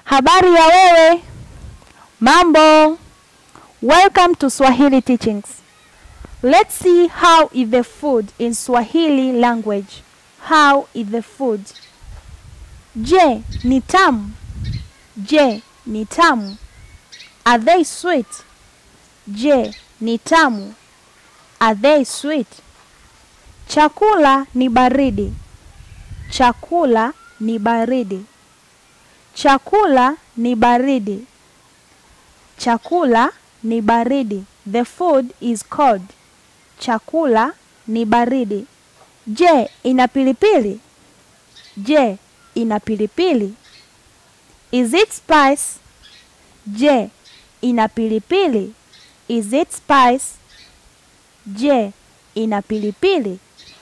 Habari ya wewe, mambo. Welcome to Swahili Teachings. Let's see how is the food in Swahili language. How is the food? Je, ni tamu? Je, ni tamu? Are they sweet? Je, ni tamu? Are they sweet? Chakula ni baridi. Chakula ni baridi. Chakula ni baridi. Chakula ni baridi. The food is cold. Chakula ni baridi. Je, ina pilipili? Je, ina pilipili? Is it spice? Je, ina pilipili? Is it spice? Je, ina pilipili?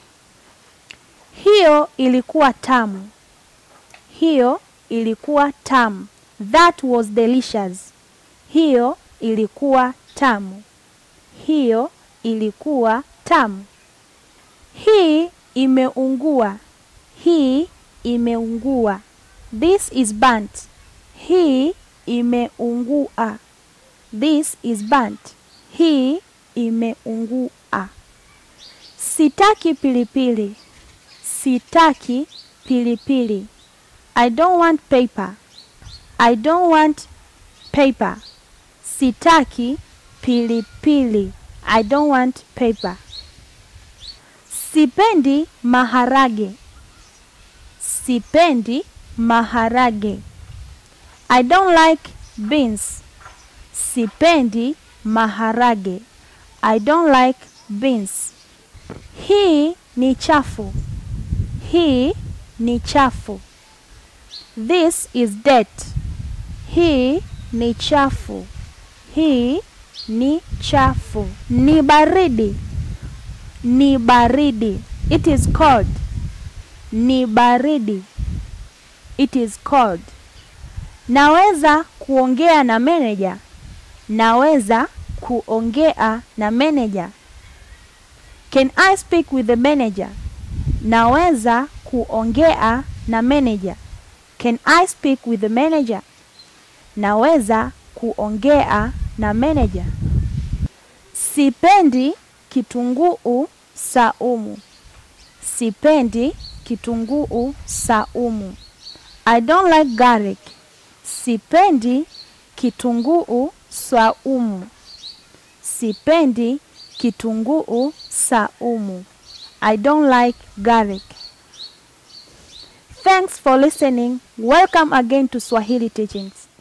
Hiyo ilikuwa tamu. Hiyo ilikuwa tamu. That was delicious. Hiyo ilikuwa tamu. Hiyo ilikuwa tamu. Hii imeungua. Hii imeungua. This is burnt. Hii imeungua. This is burnt. Hii imeungua. Sitaki pilipili. Sitaki pilipili. I don't want paper. I don't want paper. Sitaki pilipili. I don't want paper. Sipendi maharage. Sipendi maharage. I don't like beans. Sipendi maharage. I don't like beans. Hii ni chafu. Hii ni chafu. This is dirt. Hii ni chafu. Hii ni chafu. Ni baridi. Ni baridi. It is cold. Ni baridi. It is cold. Naweza kuongea na manager. Naweza kuongea na manager. Can I speak with the manager? Naweza kuongea na manager. Can I speak with the manager? Naweza kuongea na manager. Sipendi kitunguu saumu. Sipendi kitunguu saumu. I don't like garlic. Sipendi kitunguu saumu. Sipendi kitunguu saumu. I don't like garlic. Thanks for listening. Welcome again to Swahili Teachings.